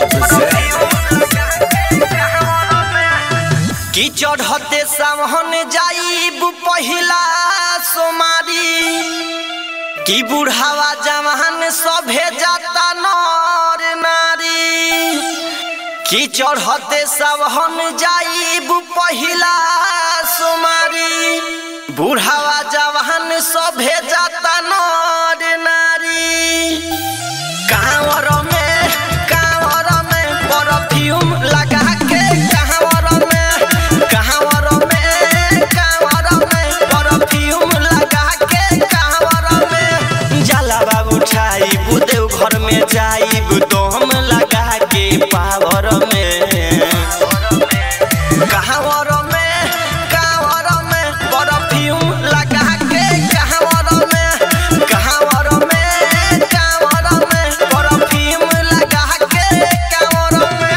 कि चढ़ते सावन जाइब पहिला सोमारी कि बुढ़ावा जवान सभे जाता नर नारी कि चढ़ते सावन जाइब पहिला सोमारी बुढ़ावा जवान सभे जाता नर नारी कांवर में कांवर में परफ्यूम लगा के कांवर में कांवर में कांवर में परफ्यूम लगा के कांवर में जलावा उठाई बुदेव घर में जाई तो हम लगा के पावर में कांवर में कांवर में परफ्यूम लगा के कांवर में कांवर में कांवर में परफ्यूम लगा के कांवर में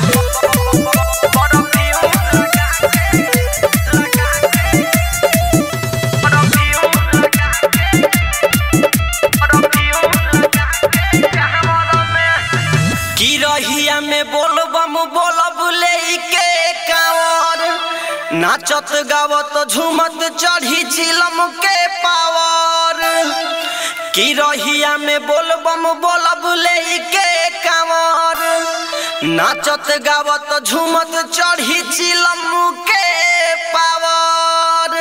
परफ्यूम लगा के लगा के परफ्यूम लगा के परफ्यूम लगा के कांवर में की रहिया में बोलबम बोलब लेके कांवर नाचत गावत झूमत चढ़ी चिलम के पावर की रहिया में बोलबम बोलब लेके कांवर नाचत गावत झूमत चढ़ी चिलम के पावर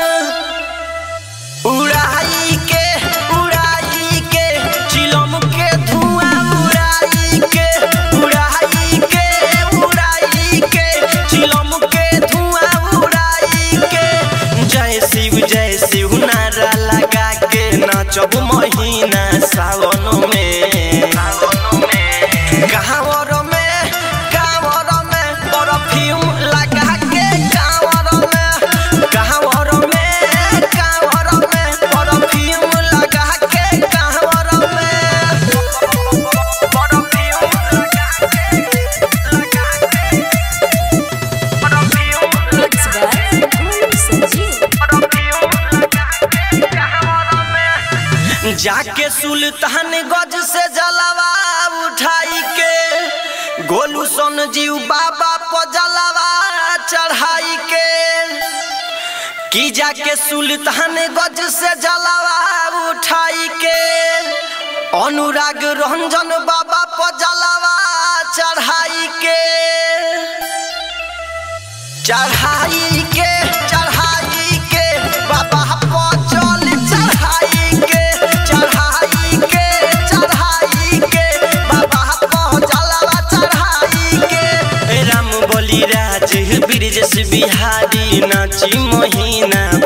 उड़ाई के उड़ाई के चिलम के धुआं उड़ाई के उड़ाई के उड़ाई के चिलम के धुआं उड़ाई के जय शिव जय शिव नारा लगा के नाचब महीना सावन में कांवर में कांवर में परफ्यूम लगा के कांवर में कांवर में कांवर में परफ्यूम लगा के कांवर में परफ्यूम लगा के लगा के perfume Mix by Guru Sanjeev. जाके सुल्तान गज से जलवा उठाई के गोलू सोन जीव बाबा पर जलवा चढ़ाई के की जाके सुल्तान गज से जलवा उठाई के अनुराग रंजन बाबा पर जलवा चढ़ाई के चढ़ाई के चढ़ाई के बाबा पर चल चढ़ाई के चढ़ाई के चढ़ाई के बाबा पर जलवा चढ़ाई के राम बोली राज ब्रिजेश बिहारी नाची महीना